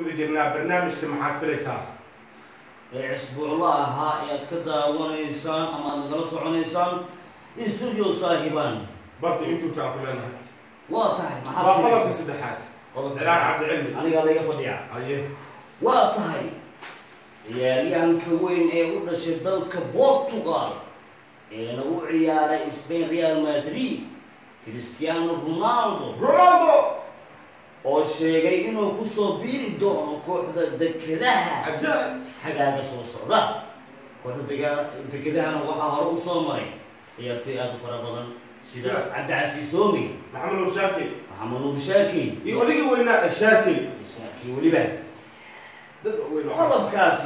guda jirnaa barnaamijka maxaad filaysaa ee isbuucla ahaa ee aad ka daawanaysaan ama aad nagala soconaysaan studio saahiban barta youtube-ka aan ku leenahay waa tahay waa maxaad qodobka filaysaa? saddexaad Qodobka cilaan cabdicilmi anigaa laga fadhiya aye waa tahay ciyaaryahanka weyn ee u dhashay dalka portugal ee lagu ciyaaray spain real madrid cristiano ronaldo ronaldo oo sheegay inuu kusoo biiri doono kooxda dekedaha cajaa'ib xagaaga soo socda kooxda dega- dekedahana waxaa hore usoo maray ciyaartoy aada u fara badan sida Sida? cabdicasiis soomi maxamed nuur shaaki maxamed nuur shaaki iyo odigii weynaa ee shaaki shaaki weliba dad weyn oo qodobkaasi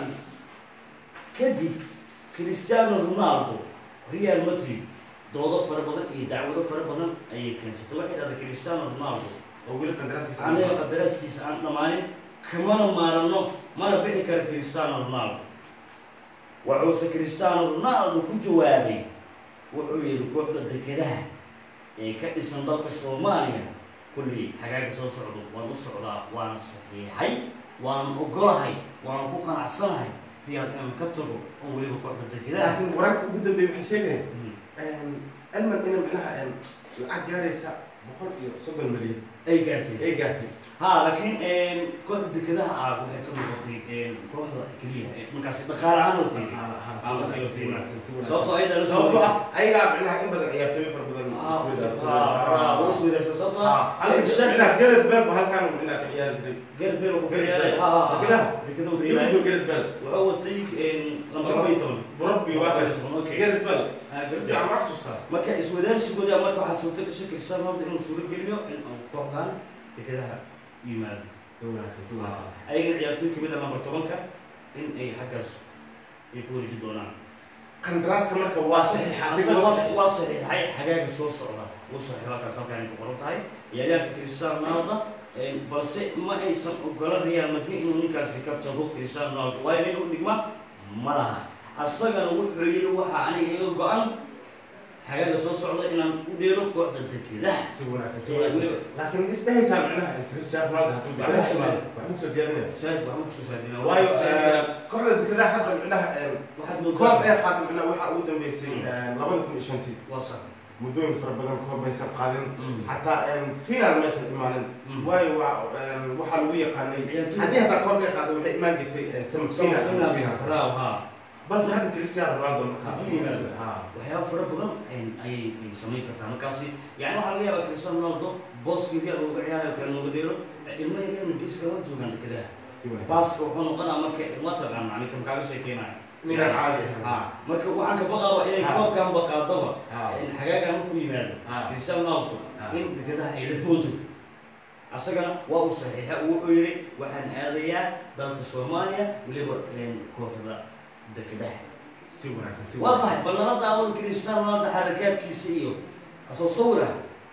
kadib cristiano ronaldo real madrid doodo fara badan iyo dacwado fara badan ayay keensatay waxay dhahday cristiano ronaldo oo weli qandaraaskiisa aniga qadaraaskiisa aan dhammaanin kamana maarano mana bixi kara cristiano ronaldo wuxuuse cristiano ronaldo ku jawaabay wuxuu yihi kooxda dekedaha ee ka dhisan dalka soomaaliya kullii xagaaga soo socdo waan u socdaa waana saxiixay waanan ogolahay waanan ku qanacsanahay riyaal inaan ka tago oo weliba kooxda dekedaha laakiin wararka ugu dambeeya waxay sheegayaan elman ina macnaha lacag gaaraysa boqol iyo soddon milyan ay gaartay ay gaartay ha laakiin kooxda dekedaha ah waxay ka noqotay kooxda keliya ee markaasi dhaqaale ahaan la fiiriyo sababtoo ayada la sababtoo ah ayagaa macnaha in badan ciyaartooyo fara badan isweydaarsan sababtoo ah macnaha garad beel ba halkaan macnaha ka ciyaari jiray garad beel ku Gareth kariyaay Bale. Dekedaha? dekedaha u Dibadda kariyaay garad beel wuxuu watay lamba laba iyo toban burabbi waa kaas Okay. garad beel Ah, si Gareth Bale. fiican ma xasuustaa marka iswadaarsigooda marka waxaa suurta gashay cristiano ronaldo inuu suuro geliyo in uu kooxdan dekedaha yimaado si wanaagsan si wanaagsan ayagana ciyaartoy kamid a number tobanka in ay xaggaas ay ku wareeji doonaan qandaraaska marka waa saxiixa asiga Asaga waa waa- saxiix waa saxiixay xagaaga soo socda uu saxiixo halkaas halkaan ay ku qoran tahay ciyaaryahanka cristiano ronaldo een, balse ma aysan ogola real madrid inuu ninkaasi ka tago cristiano ronaldo waayo nin u dhigma ma laha asagana wuxuu yidhi waxaa aniga iga go-an xagaaga soo socda inaan u dheelo kooxda dekedaha si wanaagsan si Ee, wanaagsan weliba- laakiin isdhehaysaa macnaha cristiano ronaldo hadduu Waxba dekedaha kusoo- imaado waxba kusoo siyaadinaya saad waxba kusoo saadina waayo eh, kooxda dekedaha hadda macnaha eh, waxaad koob moodaa ee qaada macnaha waxaa ugu dambeysay eh, labada kun iyo shantii waa sax muddooyin fara badan koob maysan qaadin Mm. xataa final maysan imaanin Mm. waayo waa em, waxaa lagu yaqaanay Ciyaartoy- haddii hataa koob ay qaado waxay imaan jirtay eh, semi final ama final. raaw haa balse hadda cristiano ronaldo markaa Hadduu yimaado. ha waxyaaba fara badan ayay ay samayn kartaa markaasi yani waxaa laga yaabaa cristiano ronaldo booskii real uga ciyaarayo kale nooga dheero ilmo yaryarna geeska la joogaan dekedaha si wanaagsan baaska wuxuu noqonaa marka waa taqaan macni kam kaaga sheekeynayo ninaan caadi ahayn ha marka waxaan ka baqaaba inay Ha. koobkan baqaadaba Ha. xagaagan markuu yimaado Ha. cristiano ronaldo Ha. in dekedaha ay la boodo asagana waa uu saxiixa uu wuxuu yidhi waxaan aadayaa dalka soomaaliya weliba kooxda dekedaha si wanaagsan si waa wanaagsan tahay bal nala daawada cristiano ronaldo xarakaadkiisa iyo asoo sawira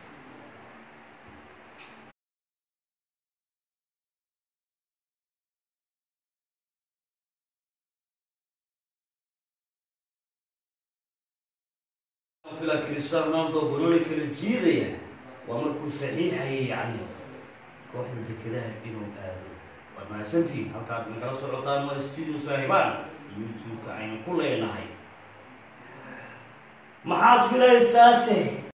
fila cristiano ronaldo gololi kala jiidaya waa markuu saxiixayay yacni kooxda dekedaha inuu aado waad mahadsantihiin halkaad nagala socotaan waa studio saahibaan youtube-ka aynu ku leenahay maxaad filaysaase